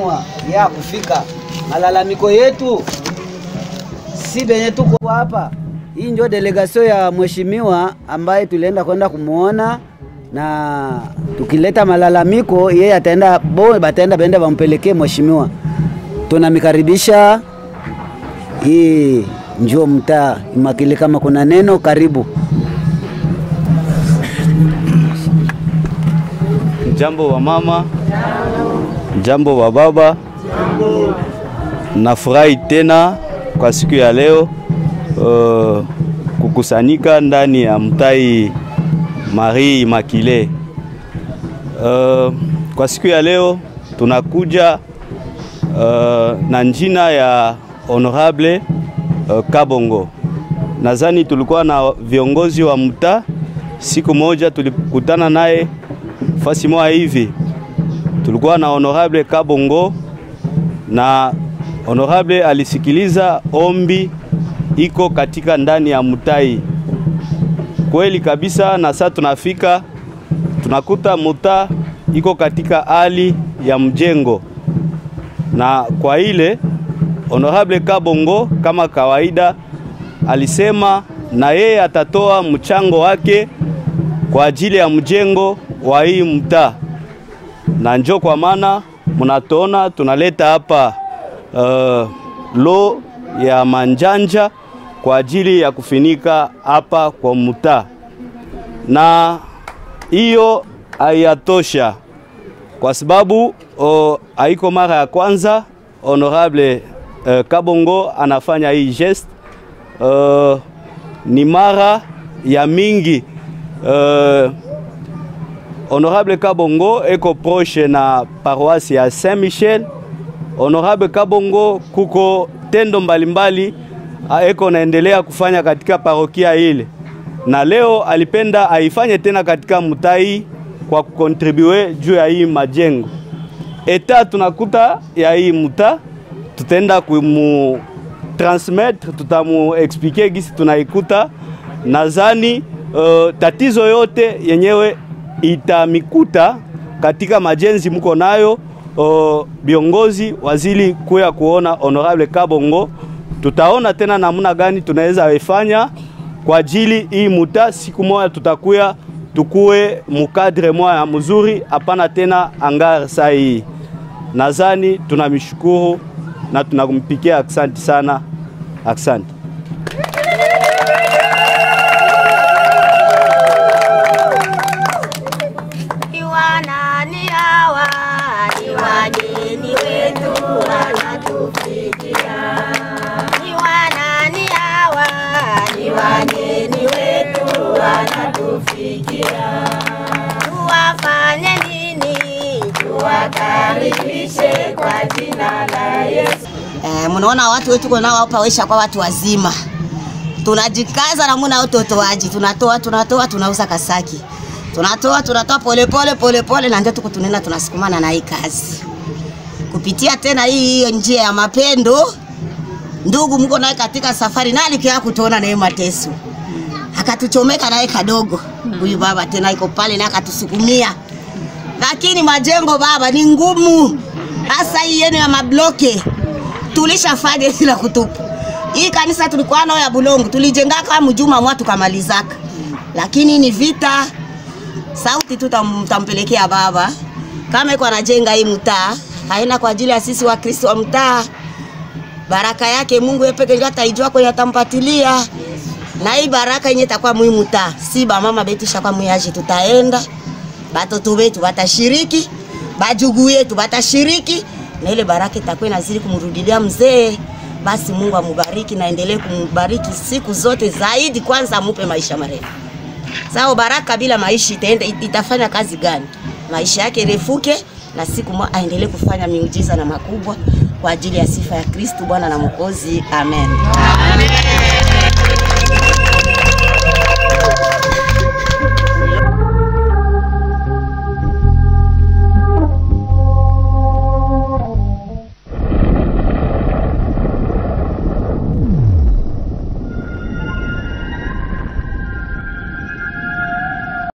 mheshimiwa ya kufika malalamiko yetu si benye tuko hapa. Hii ndio delegasio ya mheshimiwa ambaye tulienda kwenda kumwona, na tukileta malalamiko yeye ataenda bo bataenda bende bampelekee mheshimiwa. Tunamikaribisha hii njoo mtaa Imakili, kama kuna neno karibu. Jambo wa mama, jambo wa baba. Nafurahi tena kwa siku ya leo uh, kukusanyika ndani ya mtai Marie Immaculée. Uh, kwa siku ya leo tunakuja uh, na njina ya honorable uh, Kabongo. Nadhani tulikuwa na viongozi wa mtaa, siku moja tulikutana naye fasi moja hivi, tulikuwa na honorable Kabongo na honorable alisikiliza ombi iko katika ndani ya mutai kweli kabisa, na sasa tunafika tunakuta muta iko katika hali ya mjengo, na kwa ile honorable Kabongo kama kawaida alisema na yeye atatoa mchango wake kwa ajili ya mjengo wa hii mtaa, na njo kwa maana mnatuona tunaleta hapa uh, lo ya manjanja kwa ajili ya kufinika hapa kwa mtaa, na hiyo hayatosha kwa sababu uh, haiko mara ya kwanza honorable uh, Kabongo anafanya hii geste uh, ni mara ya mingi uh, Honorable Kabongo eko proche na paroisse ya Saint Michel. Honorable Kabongo kuko tendo mbalimbali mbali, eko naendelea kufanya katika parokia ile, na leo alipenda aifanye tena katika mutai kwa kukontribue juu ya hii majengo eta tunakuta ya hii muta, tutaenda kumu transmettre, tutamu explique gisi tunaikuta. Nadhani uh, tatizo yote yenyewe itamikuta katika majenzi mko nayo viongozi wazili kuya kuona honorable Kabongo. Tutaona tena namna gani tunaweza ifanya kwa ajili hii muta, siku moja tutakuya tukue mukadre moya mzuri, hapana tena angar saa hii. Nadhani tunamshukuru na tunampikia aksanti sana, aksanti. Wanani hawa ni wageni wetu wanatufikia. Ni wanani hawa ni wageni wetu wanatufikia. Tuwafanye nini? Tuwakaribishe kwa jina la Yesu. Eh, mnaona watu wetu tuko nao hapa waisha kwa watu wazima. Tunajikaza na muna utotoaji, tunatoa tunatoa, tunauza kasaki tunatoa tunatoa polepole polepole, na ndio tuko tunena tunasukumana na hii kazi kupitia tena hii hiyo njia ya mapendo. Ndugu mko naye katika safari, na alikia kutuona naye mateso, akatuchomeka naye kadogo. Huyu baba tena iko pale na akatusukumia, lakini majengo baba ni ngumu, hasa hii yenu ya mabloke tulishafanya bila kutupa. Hii kanisa tulikuwa nayo ya Bulongo tulijenga kama mjuma mwa tukamalizaka, lakini ni vita sauti tu tampelekea baba kama iko anajenga hii mtaa, haina kwa ajili ya sisi wa Kristo wa mtaa. Baraka yake Mungu yeye pekee ndiye ataijua kwenye atampatilia, na hii baraka yenye itakuwa muhimu ta si ba mama betu shakwa muyaji, tutaenda batoto wetu batashiriki, bajugu yetu batashiriki, na ile baraka itakuwa inazidi kumrudilia mzee. Basi Mungu amubariki na endelee kumbariki siku zote zaidi, kwanza amupe maisha marefu. Sao baraka bila maisha itaenda itafanya kazi gani? Maisha yake refuke na siku moja aendelee kufanya miujiza na makubwa kwa ajili ya sifa ya Kristo Bwana na Mwokozi. Amen. Amen.